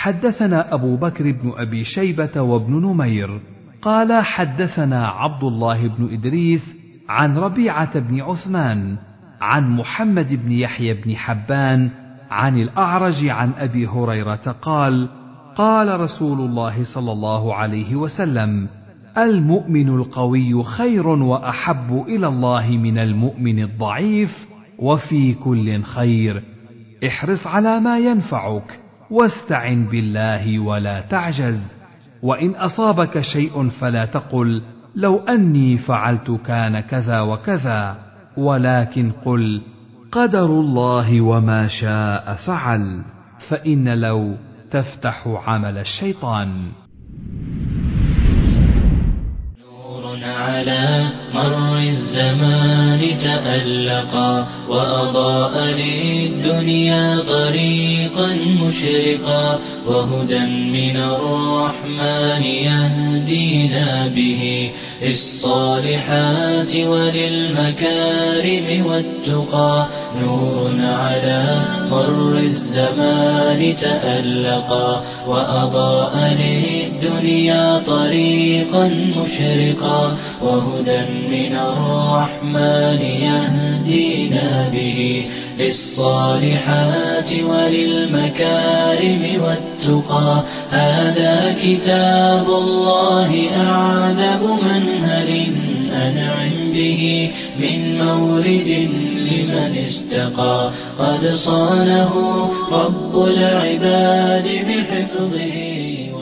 حدثنا ابو بكر بن ابي شيبه وابن نمير قال حدثنا عبد الله بن ادريس عن ربيعه بن عثمان عن محمد بن يحيى بن حبان عن الاعرج عن ابي هريره قال قال رسول الله صلى الله عليه وسلم المؤمن القوي خير واحب الى الله من المؤمن الضعيف وفي كل خير احرص على ما ينفعك واستعن بالله ولا تعجز وان اصابك شيء فلا تقل لو اني فعلت كان كذا وكذا ولكن قل قدر الله وما شاء فعل فان لو تفتح عمل الشيطان على مر الزمان تألقا وأضاء للدنيا طريقا مشرقا وهدى من الرحمن يهدينا به للصالحات وللمكارم والتقى نور على مر الزمان تألقا وأضاء للدنيا طريقا مشرقا وهدى من الرحمن يهدينا به للصالحات وللمكارم والتقى هذا كتاب الله أعذب منهل أنعم به من مورد لمن استقى قد صانه رب العباد بحفظه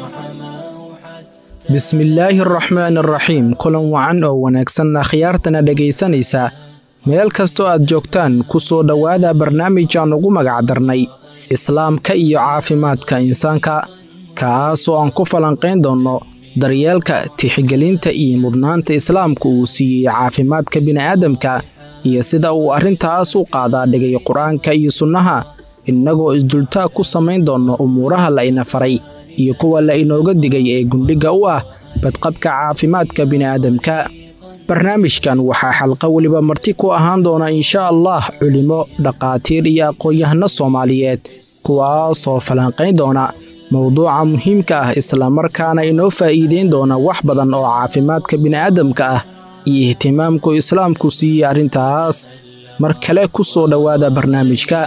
bismi illaahi araxmaan araxiim kulan wacan oo wanaagsanna khiyaartana dhegaysanaysa meel kastoo aad joogtaan ku soo dhowaada barnaamijaan ugu magacdarnay islaamka iyo caafimaadka insaanka kaasoo aan ku falanqayn doonno daryeelka tixgelinta iyo mudnaanta islaamku uu siiyey caafimaadka bini'aadamka iyo sida uu arrintaas u qaadaa dhigay qur-aanka iyo sunnaha innagoo isdultaag ku samayn doonno umuuraha la ina faray iyo kuwa la inooga digay ee gundhigga u ah badqabka caafimaadka bini'aadamka barnaamijkan waxaa xalqa weliba marti ku ahaan doona insha allah culimo dhaqaatiir iyo aqoon-yahano soomaaliyeed kuwaasoo falanqayn doona mowduuca muhiimka ah islamarkaana inoo faa'iideyn doona wax badan oo caafimaadka bini'aadamka ah iyo ihtimaamku islaamku siiyey arrintaas mar kale ku soo dhowaada barnaamijka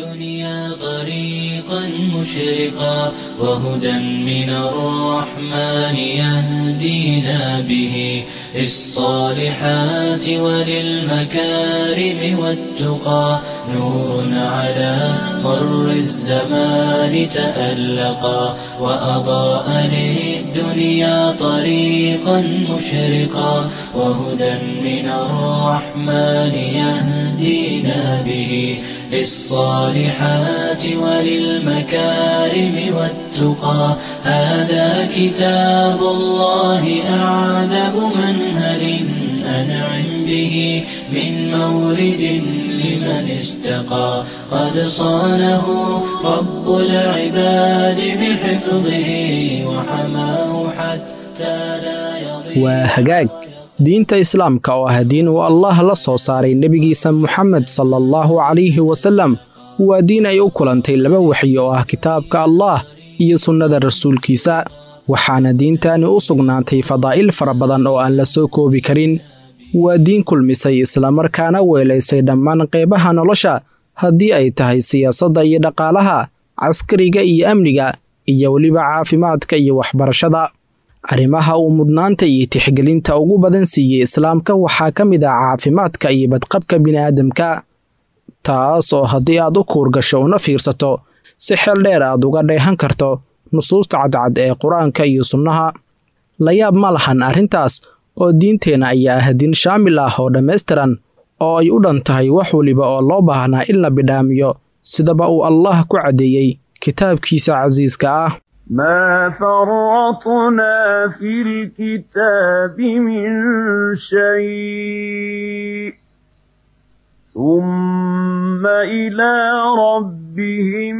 مشرقا وهدى من الرحمن يهدينا به للصالحات وللمكارم والتقى نور على مر الزمان تألقا وأضاء للدنيا طريقا مشرقا وهدى من الرحمن يهدينا به للصالحات وللمكارم والتقى هذا كتاب الله أعذب منهل أنعم به من مورد لمن استقى قد صانه رب العباد بحفظه وحماه حتى لا يضيع وهجاج diinta islaamka oo ah diin uu allah la soo saaray nebigiisa moxamed sala allahu calayhi wasallam waa diin ay u kulantay laba waxyi oo ah kitaabka allah iyo sunnada rasuulkiisa waxaana diintani u sugnaatay fadaa'il fara badan oo aan la soo koobi karin waa diin kulmisay islamarkaana weelaysay dhammaan qaybaha nolosha haddii ay tahay siyaasadda iyo dhaqaalaha caskariga iyo amniga iyo weliba caafimaadka iyo waxbarashada arrimaha uu mudnaanta iyo tixgelinta ugu badan siiyey islaamka waxaa ka mid ah caafimaadka iyo badqabka bini'aadamka taas oo haddii aad u kuurgasho una fiirsato si xeel dheer aad uga dheehan karto nusuusta cadcad ee qur-aanka iyo sunnaha la yaab ma lahan arrintaas oo diinteenna ayaa ah diin shaamil ah oo dhammaystiran oo ay u dhan tahay wax weliba oo loo baahnaa in la bidhaamiyo sidaba uu allah ku caddeeyey kitaabkiisa casiiska ah ما فرطنا في الكتاب من شيء ثم إلى ربهم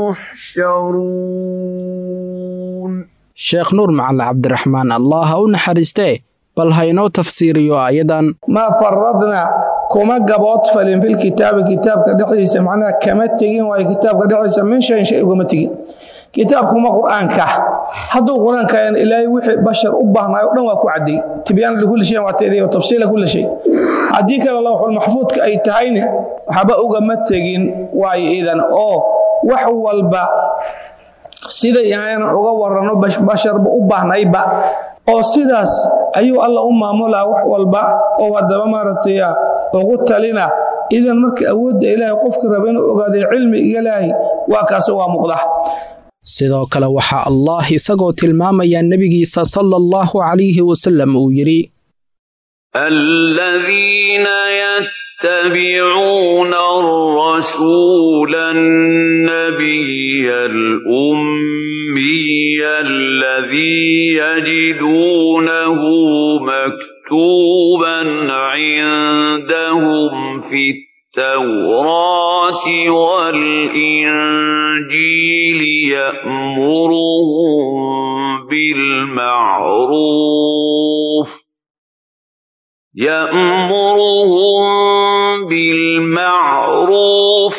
يحشرون sheekh nuur macali cabdiraxmaan allah ha u naxariistee bal ha inoo tafsiiriyo aayadan maa faradna kuma gabood falin filkitaabi kitaabka dhexdiisa macnaha kama tegin waayo kitaabka dhexdiisa min shayin shay ugama tegin kitaabkuma qur-aanka hadduu qur-aanka ilaahay wixii bashar u baahnaay o dhan waa ku cadday tibyaan likulli shayin waa teediy tafsiila kulli shay haddii kale lawxul maxfuudka ay tahayna waxba ugama tegin waayo idan oo wax walba siday aynan uga waranno basharba u baahnayba oo sidaas ayuu alla u maamulaa wax walba oo haddaba maaragtay ugu talina idan marka awoodda ilaahay qofka raba inuu ogaaday cilmi ilaahay waa kaase waa muuqda sidoo kale waxaa allah isagoo tilmaamaya nebigiisa sala allahu calayhi wasallam uu yidhi الذين يتبعون الرسول النبي الأمي الذي يجدونه مكتوبا عندهم في التوراة والإنجيل يأمرهم بالمعروف يأمرهم بالمعروف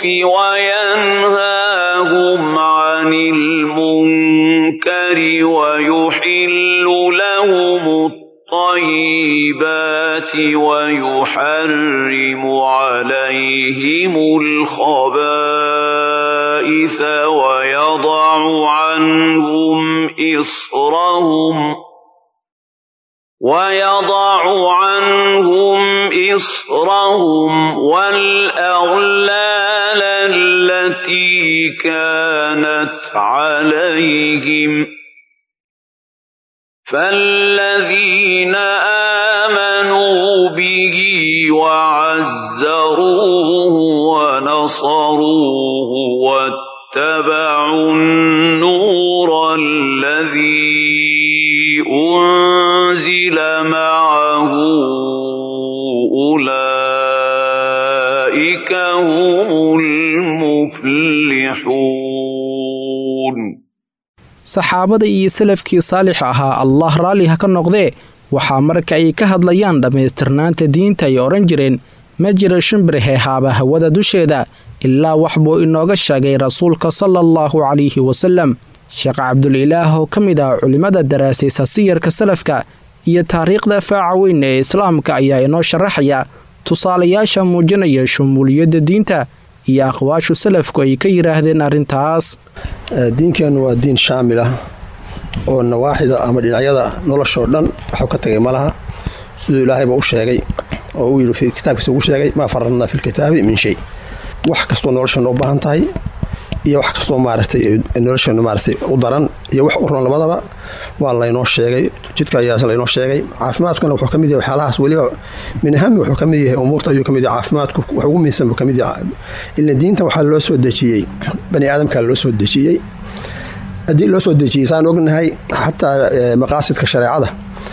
وينهاهم عن المنكر ويحل لهم الطيبات ويحرم عليهم الخبائث ويضع عنهم إصرهم ويضع عنهم إصرهم والأغلال التي كانت عليهم فالذين آمنوا به وعزروه ونصروه واتبعوا النور الذي أنزل معه أولئك هم المفلحون saxaabada iyo salafkii saalix ahaa allah raalli ha ka noqdee waxaa marka ay ka hadlayaan dhammaystirnaanta diinta ay odhan jireen ma jira shimbir heehaaba hawada dusheeda ilaa wax buu inooga sheegay rasuulka sala allahu calayhi wasallam sheekh cabdulilaah oo ka mid ah culimmada daraasaysa siyarka salafka iyo taariikhda faaca weyn ee islaamka ayaa inoo sharaxaya tusaalayaasha muujinaya shumuuliyadda diinta iyo aqwaashu salafku ay ka yidhaahdeen arrintaas diinkeennu waa diin shaamil ah oo nawaaxida ama dhinacyada noloshoo dhan waxuu ka tagay ma laha siduu ilaahayba u sheegay oo uu yidhi kitaabkiisa ugu sheegay maa faradnaa fi lkitaabi min shay wax kastoo nolosheenu u baahan tahay iyo wax kastoo maaragtay nolosheenu maaragtay u daran iyo wax u ron labadaba waa laynoo sheegay jidka ayaas laynoo sheegay caafimaadkuna wuxuu ka mid yahay waxyaalahaas weliba min ahami wuxuu ka mid yahay umuurta ayuu ka mid yahay caafimaadku wax ugu miinsan buu ka mid yahay ila diintan waxaa loo soo dejiyey bani aadamkaa loo soo dejiyey haddii loo soo dejiyey saan ognahay xataa maqaasidka shareecada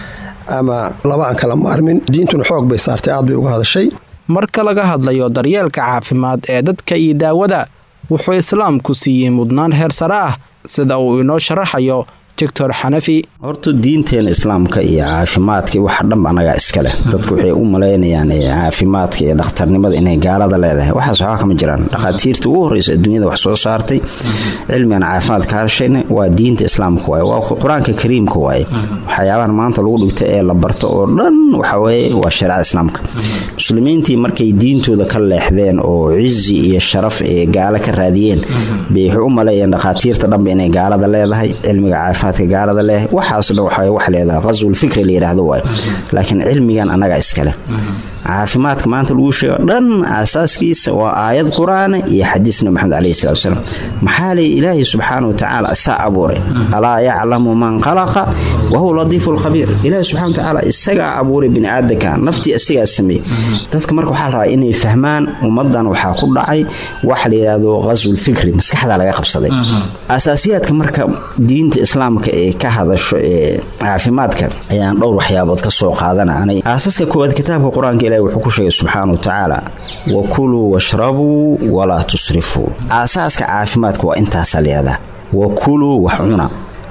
ama laba aan kala maarmin diintuna xoog bay saartay aad bay uga hadashay marka laga hadlayo daryeelka caafimaad ee dadka iyo daawada wuxuu islaamku siiyey mudnaan heer sare ah sida uu inoo sharaxayo doctor xanafi horta diinteena islaamka iyo caafimaadka waxa dhanba anagaa iska leh dadku waxay u malaynayaan caafimaadka iyo dhakhtarnimada inay gaalada leedahay waxaas waxba kama jiraan dhakhaatiirta ugu horreysa adduunyada wax soo saartay cilmigan caafimaad ka hadshayna waa diinta islaamka waaye waa qur-aanka kariimka waaye waxyaabahan maanta lagu dhigto ee la barto oo dhan waxaweye waa shareecada islaamka muslimiintii markay diintooda ka leexdeen oo cizi iyo sharaf ee gaalo ka raadiyeen bay waxay u maleeyeen dhakhaatiirta dhanba inay gaalada leedahay cilmiga caafimaadka gaalada leh waxaas dhan waxay wax leedahay qaswul fikri la yidhaahdo waaye laakiin cilmigan annaga iskale caafimaadka maanta lagu sheego dhan aasaaskiisa waa aayad qur-aana iyo xadiis nabi maxamed calayhi salatu wasalaam maxaa lay ilaahay subxaana wa tacaala isaa abuuray alaa yaclamu man khalaqa wa huwa latiifu lkhabiir ilaahay subxana wa tacaala isagaa abuuray bini aadamka naftii isagaa sameeyey dadka marka waxaa la rabaa inay fahmaan ummadan waxaa ku dhacay waxa la yidhaahdo qaswul fikri maskaxda laga qabsaday asaasiyaadka marka diinta islaamka ee ka hadasho ee caafimaadka ayaan dhowr waxyaabood ka soo qaadananay aasaska koowaad kitaabka qur-aanka ilahi wuxuu ku sheegay subxaana wa tacaala wa kuluu washrabuu walaa tusrifuu aasaaska caafimaadka waa intaasaa layihahdaa wa kuluu wax cuna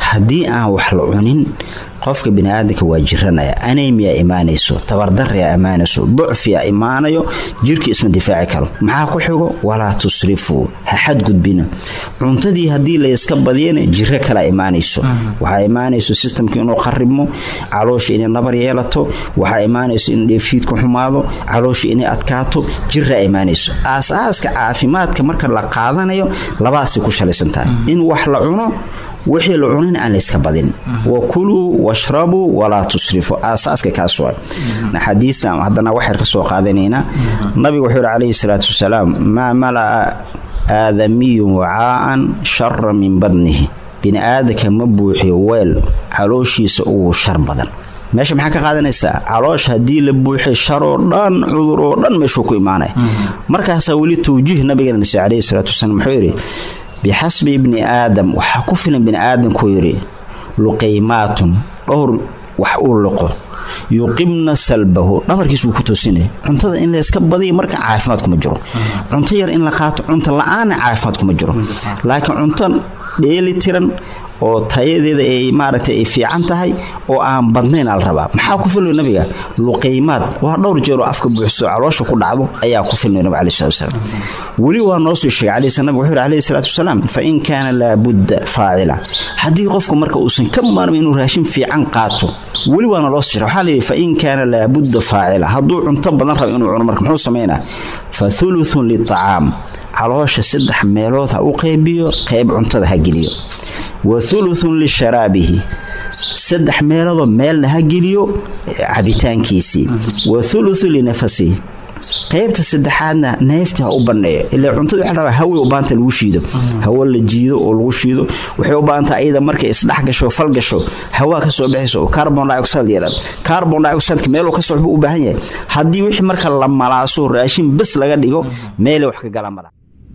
haddii aan wax la cunin qofka biniaadanka waa jiranaya anemiya imaanayso tabardaria imaanayso ducfiya imaanayo jirkii isma difaaci karo maxaa ku xigo walaa tusrifuu ha xadgudbina cuntadii haddii layska badiyana jiro kala imaanayso waxaa imaanayso sistamka inuu qaribmo caloosha inay nabar yeelato waxaa imaanayso in dheefshiidku xumaado caloosha inay adkaato jiraa imaanayso aasaaska caafimaadka marka la qaadanayo labaasay ku shalaysan tahay in wax la cuno wixii la cunin aan layska badin wa kuluu washrabuu walaa tusrifuu aasaaska kaas waa xadiistan haddana waxyar ka soo qaadanaynaa nabigu wuxuu yihi calayhi salaatu wasalaam maa mala'a aadamiyun wacaa'an shara min badnihi bini'aadanka ma buuxiyo weel calooshiisa ugu shar badan meesha maxaa ka qaadanaysaa caloosha haddii la buuxiyo sharoo dhan cudur oo dhan meeshuu ku imaanaya markaasaa weli tawjiih nabigeena nasi calayhi salaatu wasalaam wuxuu yidhi bixasbi ibni aadam waxaa ku filan bini aadamkuu yidhi luqaymaatun dhowr wax uu liqo yuqimna salbahu dhabarkiis wuu ku toosinaya cuntada in layska badiya marka caafimaad kuma jiro cunto yar in la qaato cunto la-aanna caafimaad kuma jiro laakiin cunto dheeli tiran oo tayadeeda ay maaragtay ay fiican tahay oo aan badnayn al rabaa maxaa ku filmay nabiga luqaymaad waa dhowr jeer oo afka buuxso caloosha ku dhacdo ayaa ku filmay nabiga calayhi salatu wasalaam weli waa noo soo sheegay calayhi salaam wuxuu yidhi calayhi salaatu wasalaam fa in kaana laabudda faacila haddii qofku marka uusan ka maarmin inuu raashin fiican qaato weli waana loo soo sheegay waxaa la yidhi fa in kaana laabudda faacila hadduu cunto badan rabo inuu cuno marka muxuu samaynaa fa thuluthun litacaam caloosha saddex meelood ha u qaybiyo qayb cuntada ha geliyo wa thuluthun lisharaabihi saddex meeloodoo meelna ha geliyo cabitaankiisii wa thuluthu linafasihi qaybta saddexaadna neefta ha u bandheeyo ilaa cuntada waxa rabaa hawe u baahanta lagu shiido hawo la jiido oo lagu shiido waxay u baahantaa ayada markay isdhex gasho fal gasho hawaa ka soo baxayso carbon dioxide yara carbon dioxide meeluu ka soo u baahan yahay haddii wixii marka la malaaso raashin bes laga dhigo meelay wax ka gala mala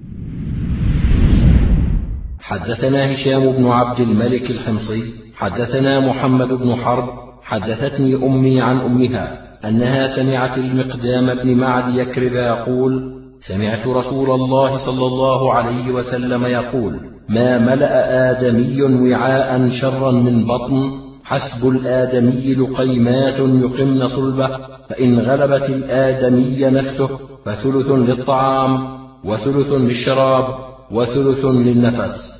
حدثنا هشام بن عبد الملك الحمصي حدثنا محمد بن حرب حدثتني امي عن امها انها سمعت المقدام بن معد يكرب يقول سمعت رسول الله صلى الله عليه وسلم يقول ما ملا ادمي وعاء شرا من بطن حسب الادمي لقيمات يقمن صلبه فان غلبت الادمي نفسه فثلث للطعام وثلث للشراب وثلث للنفس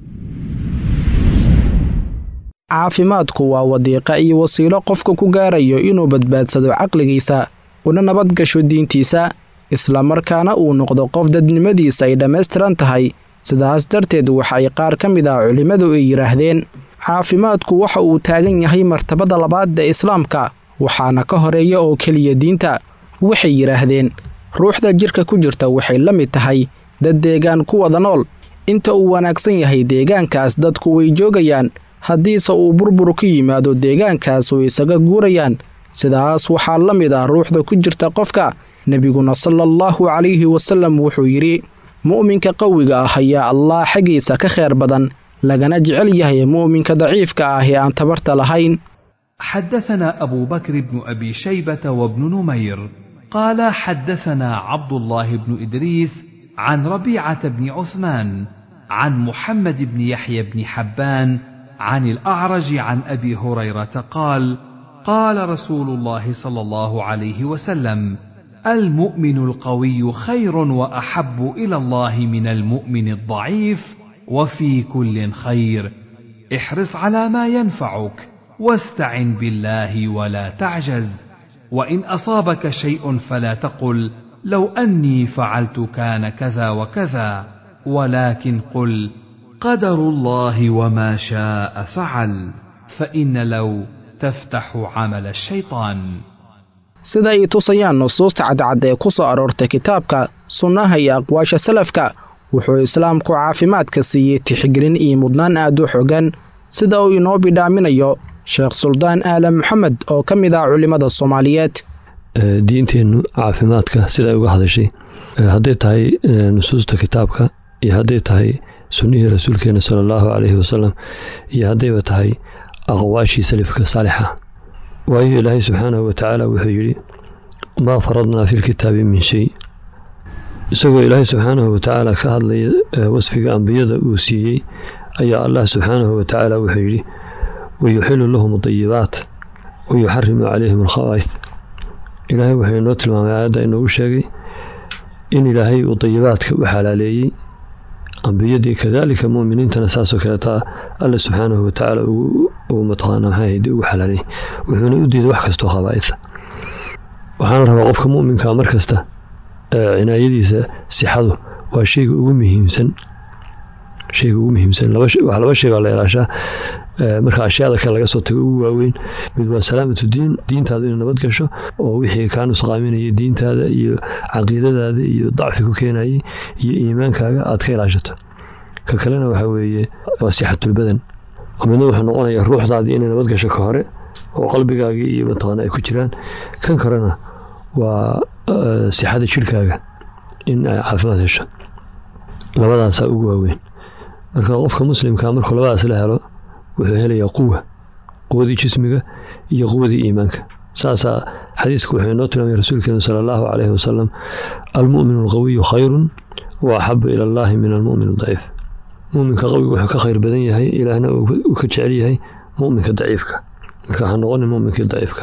caafimaadku waa wadiiqa iyo wasiilo qofka ku gaarayo inuu badbaadsado caqligiisa una nabad gasho diintiisa islamarkaana uu noqdo qof dadnimadiisa ay dhammaystiran tahay sidaas darteed waxay qaar ka mid ah culimmadu ay yidhaahdeen caafimaadku waxa uu taagan yahay martabada labaad ee islaamka waxaana ka horeeya oo keliya diinta waxay yidhaahdeen ruuxda jidhka ku jirta waxay la mid tahay dad deegaan ku wada nool inta uu wanaagsan yahay deegaankaas dadku way joogayaan haddiise uu burbur ku yimaado deegaankaas way isaga guurayaan sidaas waxaa la mid ah ruuxda ku jirta qofka nebiguna sala allahu calayhi wasallam wuxuu yidhi mu'minka qawiga ah ayaa allah xaggiisa ka khayr badan lagana jecel yahay mu'minka daciifka ah ee aan tabarta lahayn حدثنا أبو بكر بن أبي شيبة وابن نمير قال حدثنا عبد الله بن إدريس عن ربيعة بن عثمان عن محمد بن يحيى بن حبان عن الأعرج عن أبي هريرة قال قال رسول الله صلى الله عليه وسلم المؤمن القوي خير وأحب إلى الله من المؤمن الضعيف وفي كل خير احرص على ما ينفعك واستعن بالله ولا تعجز وإن أصابك شيء فلا تقل لو أني فعلت كان كذا وكذا ولكن قل قدر الله وما شاء فعل فإن لو تفتح عمل الشيطان sida ay tusayaan nusuusta cadcad ee ku soo aroortay kitaabka sunnaha iyo aqwaasha salafka wuxuu islaamku caafimaadka siiyey tixgelin iyo mudnaan aad u xogan sida uu inoo bidhaaminayo sheekh suldaan aala maxamed oo ka mid ah culimmada soomaaliyeed diinteennu caafimaadka sida ay uga hadashay hadday tahay nusuusta kitaabka iyo hadday tahay sunnihii rasuulkeena sala allahu caleyhi wasalam iyo haddayba tahay aqwaashii salafka saalixa waayo ilaahay subxaanahu watacaala wuxuu yidhi maa faradnaa fi lkitaabi min shay isagoo ilaahay subxaanahu watacaala ka hadlaya wasfiga ambiyada uu siiyey ayaa allah subxaanahu watacaala wuxuu yidhi wayuxilu lahum adayibaat wayuxarimu calayhim alkhabaa'id ilaahay wuxuu inoo tilmaamay aayadda inoogu sheegay in ilaahay uu dayibaadka u xalaaleeyey ambiyadii kadaalika mu'miniintana saasoo kaleeta alla subxaanahu watacaala uu mataqaana maxay ahayd ugu xalaaleeyey wuxuuna u diiday wax kastoo khabaa'idsa waxaana rabaa qofka mu'minka mar kasta cinaayadiisa sixadu waa shayga ugu muhiimsan shayga ugu muhiimsan wax laba shay baa la ilaashaa marka ashyaada kale laga soo tago ugu waaweyn mid waa salaamatu diin diintaadu inay nabad gasho oo wixii kaa nusqaaminayay diintaada iyo caqiidadaada iyo dacfi ku keenayay iyo iimaankaaga aad ka ilaashato ka kalena waxaa weeye waa sixatulbadan oo midna wuxuu noqonayaa ruuxdaadii inay nabad gasho ka hore oo qalbigaagii iyo mataqaana ay ku jiraan kan korena waa sixada jirkaaga in ay caafimaad hesho labadaasaa ugu waaweyn marka qofka muslimka markuu labadaas la helo wuxuu helayaa quwa quwadii jismiga iyo quwadii iimaanka saasaa xadiiska wuxuu inoo tilmaamay rasuulkeenu sala allahu calayhi wasalam almu'minu alqawiyu khayrun wa axabu ila allahi min almu'min adaciif mu'minka qawiga wuxuu ka khayr badan yahay ilaahna uu ka jecel yahay mu'minka daciifka marka ha noqonin mu'minkii daciifka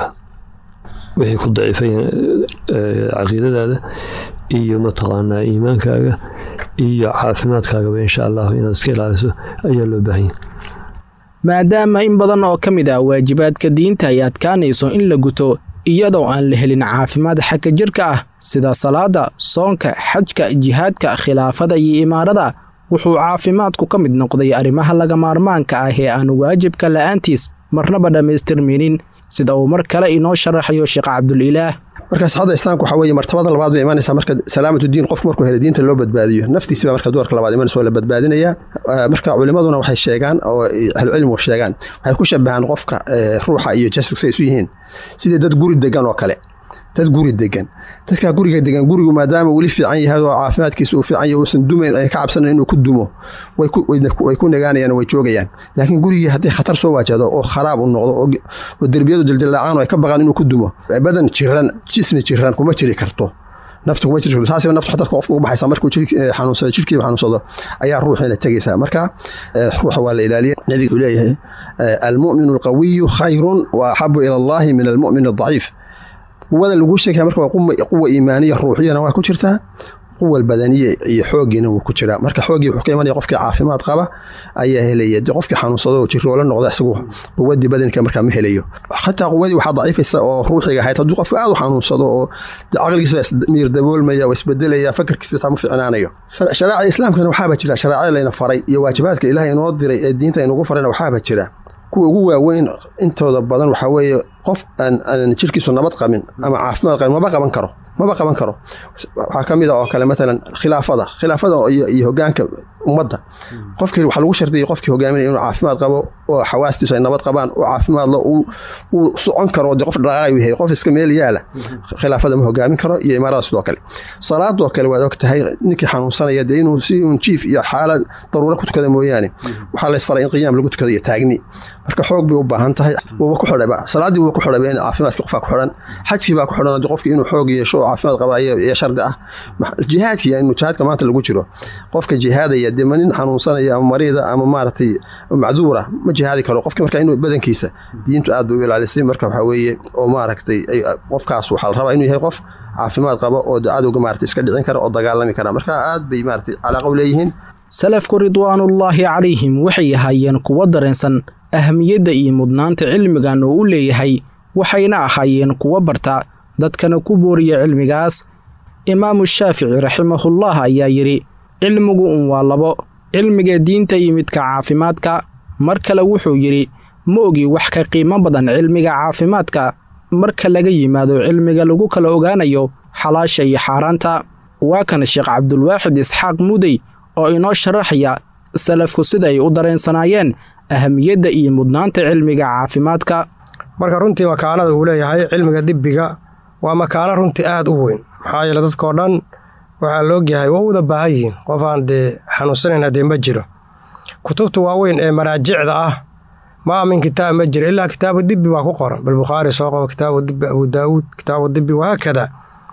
wixii ku daciifay caqiidadaada iyo mataqaanaa iimaankaaga iyo caafimaadkaagaba insha allahu inaad iska ilaaliso ayaa loo baahanya maadaama in badan oo ka mid ah waajibaadka diinta ay adkaanayso in la guto iyadoo aan la helin caafimaad xagga jirka ah sida salaada soonka xajka jihaadka khilaafada iyo imaarada wuxuu caafimaadku ka mid noqday arrimaha laga maarmaanka ah ee aan waajibka la'aantiis marnaba dhammaystirmaynin sida uu mar kale inoo sharaxayo sheekh cabdulilaah marka sixada islaamka waxaa weeye martabada labaad bay imanaysaa marka salaamatu diin qofku markuu helo diinta loo badbaadiyo naftiisi baa marka doorka labaad imanaysa oo la badbaadinaya marka culimaduna waxay sheegaan oo ahlucilmigu sheegaan waxay ku shabahaan qofka ruuxa iyo jasadku say isu yihiin sidii dad guri degan oo kale dad guri degan dadkaa guriga degan gurigu maadaama weli fiican yahay oo caafimaadkiisa uu fiican yahay uusan dumayn ay ka cabsanayn inuu ku dumo way ku nagaanayaan way joogayaan laakiin gurigii haddii khatar soo waajahdo oo kharaab u noqdo oo derbiyadu dildilaacaan oo ay ka baqaan inuu ku dumo badan jiran jismi jiran kuma jiri karto naftu kuma jiri karto saasiba naftu xataa qofka ugu baxaysa markuu xanuunsado jirkiiba xanuunsado ayaa ruuxiina tegaysaa marka ruuxa waa la ilaaliya nebiga uu leeyahay almu'minu alqawiyu khayrun wa axabu ila allahi min almu'min aldaciif quwada laguu sheegaya marka waa quwa iimaaniya ruuxiyana waa ku jirtaa quwa badaniya iyo xoogiina wuu ku jiraa marka xoogii wuxuu ka imanaya qofkii caafimaad qaba ayaa helaya de qofkii xanuunsado oo jiroola noqda isagu quwadii badanka markaa ma helayo xataa quwadii waxaa daciifaysa oo ruuxiga ahayd hadduu qofka aad u xanuunsado oo caqligiisa miir daboolmaya waa isbedelaya fakarkiisa xitaa ma ficnaanayo shareecada islaamkana waxaaba jira shareecada layna faray iyo waajibaadka ilaah inoo diray ee diinta inugu farayna waxaaba jira kuwa ugu waaweyn intooda badan waxaa weeye qof aan jirkiisu nabad qabin ama caafimaad qabin maba qaban karo maba qaban karo waxaa ka mid a oo kale matalan khilaafada khilaafada iyo hogaanka ummadda qofkii waxaa lagu shardiyay qofkii hogaaminaya inuu caafimaad qabo oo xawaastiisu ay nabad qabaan oo caafimaadlo uu socon karo dee qof dhaqaaqayu yahay qof iska meel yaala khilaafada ma hogaamin karo iyo imaarada sidoo kale salaadoo kale waad og tahay ninkii xanuunsanaya dee inuu si un jiif iyo xaalad daruuro ku tukada mooyaane waxaa laysfaray in qiyaam lagu tukado iyo taagni marka xoog bay u baahan tahay wuuba ku xidhayba salaaddii wuuba ku xidhayba in caafimaadkii qofaa ku xidhan xajkii baa ku xidhan haddii qofkii inuu xoog yeesho oo caafimaad qaba ayaa shardi ah jihaadkii inuu jihaadka maanta lagu jiro qofka jihaadaya dee ma nin xanuunsanaya ama mariida ama maaragtay macduura ma jihaadi karo qofki marka inuu badankiisa diintu aad bay u ilaalisay marka waxaa weeye oo maaragtay qofkaas waxaa la rabaa inuu yahay qof caafimaad qaba oo cadowga maaragtay iska dhicin kara oo dagaalami kara marka aad bay maaragtay calaaqa u leeyihiin salafku ridwaanullaahi calayhim waxay ahaayeen kuwo dareensan ahamiyadda iyo mudnaanta cilmigan oo u leeyahay waxayna ahaayeen kuwo barta dadkana ku booriya cilmigaas imaamu shaafici raximahullah ayaa yidhi cilmigu un waa labo cilmiga diinta iyo midka caafimaadka mar kale wuxuu yidhi ma ogi wax ka qiimo badan cilmiga caafimaadka marka laga yimaado cilmiga lagu kala ogaanayo xalaasha iyo xaaraanta waa kan sheekh cabdulwaaxid isxaaq mudey oo inoo sharaxaya salafku sida ay u dareensanaayeen ahamiyadda iyo mudnaanta cilmiga caafimaadka marka runtii makaanada uu leeyahay cilmiga dibbiga waa makaano runtii aad u weyn maxaa yeele dadkao dhan waxaa la ogyahay waa uda baahan yihiin qof aan dee xanuunsanayn haddee ma jiro kutubta waaweyn ee maraajicda ah maa min kitaab ma jiro ilaa kitaabu dibbi baa ku qoran balbukhaari soo qabo kitaabu dibbi abu daawuud kitaabu dibbi wahaakada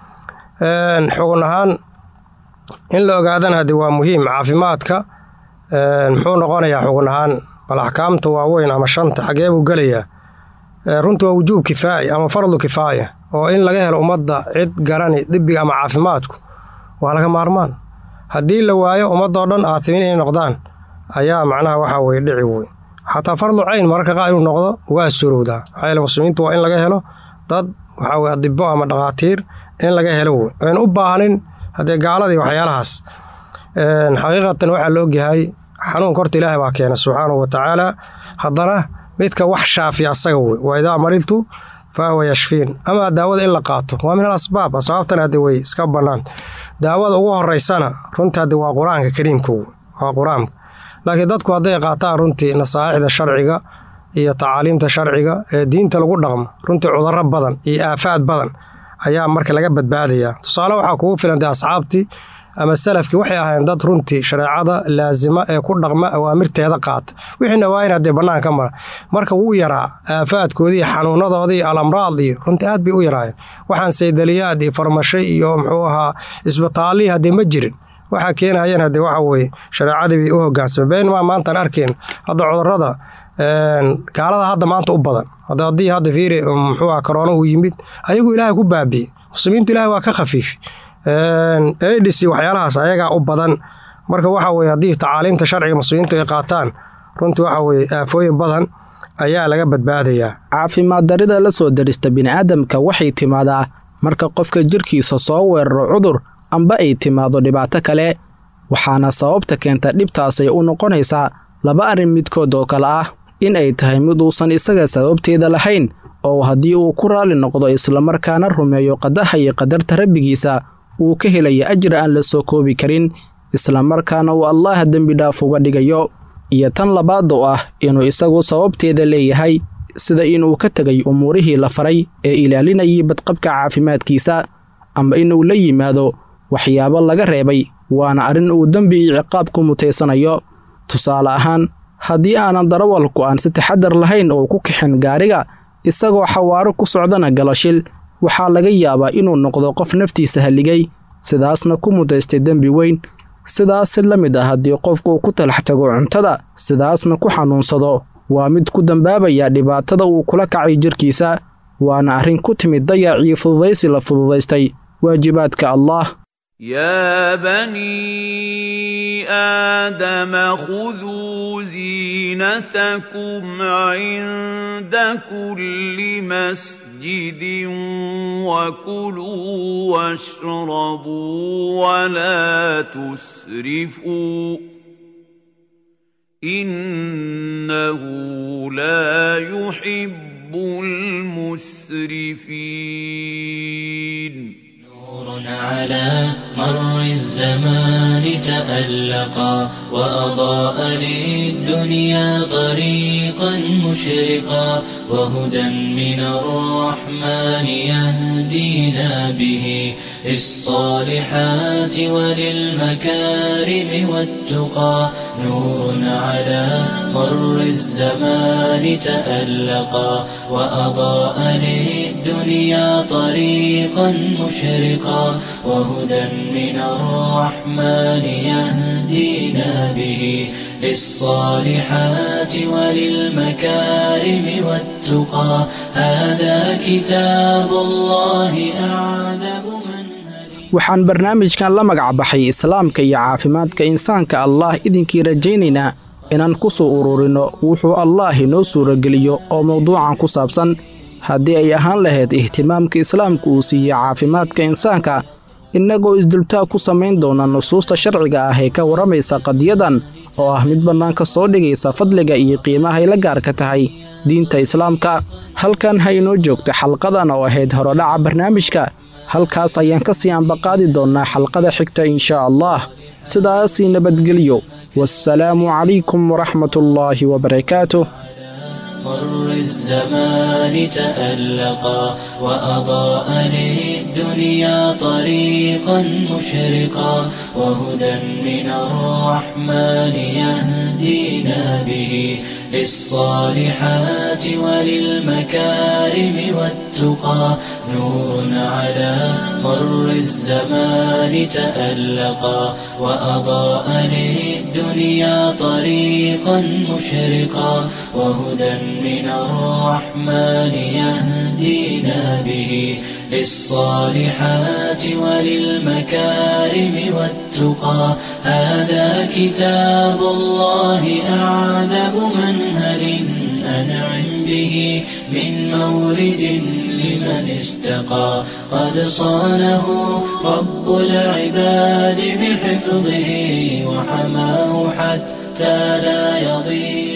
xugun ahaan in la ogaadana haddee waa muhiim caafimaadka muxuu noqonayaa xugun ahaan bal axkaamta waaweyn ama shanta xagee buu gelayaa runtii waa wujuub kifaa'i ama fardu kifaaya oo in laga helo ummadda cid garani dibiga ama caafimaadku waa laga maarmaan haddii la waayo ummadoo dhan aatimiin inay noqdaan ayaa macnaha waxaa weye dhici wey xataa fardu cayn mararka qaar inuu noqdo waa surowdaa maxaa yeele muslimiintu waa in laga helo dad waxaa weye adibo ama dhakhaatiir in laga helo wey aan u baahanin haddee gaaladii waxyaalahaas xaqiiqatan waxaa la ogyahay xanuunka horta ilaahay baa keena subxaanahu wa tacaala haddana midka wax shaafiya asaga wey waa idaa mariltu fa huwa yashfiin ama daawada in la qaato waa min al asbaab asbaabtan hadde way iska bannaan daawada ugu horeysana runtii hadde waa qur-aanka kariimka wey waa qur-aanka laakiin dadku hadday qaataan runtii nasaaixda sharciga iyo tacaaliimta sharciga ee diinta lagu dhaqmo runtii cudurro badan iyo aafaad badan ayaa marka laga badbaadayaa tusaale waxaa kugu filan dee asxaabtii ama salafkii waxay ahaayeen dad runtii shareecada laasima ee ku dhaqma awaamirteeda qaata wixiina waa in haddee bannaanka mara marka wuu yaraa aafaadkoodii iyo xanuunadoodii iyo alamraad iyo runtii aad bay u yaraayeen waxaan saydaliyaad iyo farmashay iyo muxuu ahaa isbitaallihii haddee ma jirin waxaa keenayeen haddee waxa weye shareecadii bay u hogaansameen beenmaa maantaan arkeen hadda cudurrada gaalada hadda maanta u badan hadda haddii hadda fiiri muxuu aha korona uu yimid ayagu ilaahay ku baabi'ey muslimiintu ilaahay waa ka khafiifi adis waxyaalahaas ayagaa u badan marka waxa weye haddii tacaaliimta sharciga muslimiintu ay qaataan runtii waxa weye aafooyin badan ayaa laga badbaadayaa caafimaad darida la soo darista bini'aadamka waxay timaadaa marka qofka jirkiisa soo weeraro cudur amba ay timaado dhibaato kale waxaana sababta keenta dhibtaasay u noqonaysaa laba arrin midkood oo kale ah in ay tahay mid uusan isaga sababteeda lahayn oo haddii uu ku raalli noqdo islamarkaana rumeeyo qadaha iyo qadarta rabbigiisa uu ka helaya ajir aan la soo koobi karin islamarkaana uu allaah dembi dhaaf uga dhigayo iyo tan labaad oo ah inuu isagu sababteeda leeyahay sida inuu ka tegay umuurihii la faray ee ilaalinayay badqabka caafimaadkiisa ama inuu la yimaado waxyaabo laga reebay waana arrin uu dembi iyo ciqaab ku mutaysanayo tusaale ahaan haddii aanan darawalku aan si taxadar lahayn oo ku kixin gaariga isagoo xawaaro ku socdana galo shil waxaa laga yaabaa inuu noqdo qof naftiisa halligay sidaasna ku mudaystay dembi weyn sidaas la mid ah haddii qofku uu ku talax tago cuntada sidaasna ku xanuunsado waa mid ku dambaabaya dhibaatada uu kula kacay jirkiisa waana arrin ku timid dayacii fududaysi la fududaystay waajibaadka allaah يا بني آدم خذوا زينتكم عند كل مسجد وكلوا واشربوا ولا تسرفوا إنه لا يحب المسرفين نور على مر الزمان تألقا وأضاء للدنيا طريقا مشرقا وهدى من الرحمن يهدينا به للصالحات وللمكارم والتقى نور على مر الزمان تألقا وأضاء للدنيا طريقا مشرقا وهدى من الرحمن يهدينا به للصالحات وللمكارم والتقى هذا كتاب الله أعذب من waxaan barnaamijkan la magac baxay islaamka iyo caafimaadka insaanka allaah idinkii rajaynaynaa inaan ku soo ururinno wuxuu allaah inoo suurageliyo oo mawduucan ku saabsan haddii ay ahaan lahayd ihtimaamka islaamka uu siiye caafimaadka insaanka innagoo isdultaag ku samayn doona nusuusta sharciga ah ee ka warramaysa qadiyadan oo ah mid bannaanka soo dhigaysa fadliga iyo qiimahay la gaarka tahay diinta islaamka halkan ha inoo joogta xalqadan oo ahayd horodhaca barnaamijka halkaas ayaan ka sii ambaqaadi doonnaa xalqada xigta inshaa allah sidaasii nabadgelyo waassalaamu calaykum waraxmatullaahi wabarakaatuh مر الزمان تألقا وأضاء للدنيا طريقا مشرقا وهدى من الرحمن يهدينا به للصالحات وللمكارم والتقى نور على مر الزمان تألقا وأضاء للدنيا طريقا مشرقا وهدى من الرحمن يهدينا به للصالحات وللمكارم والتقى هذا كتاب الله أعذب منهل أنعم به من مورد لمن استقى قد صانه رب العباد بحفظه وحماه حتى لا يضيع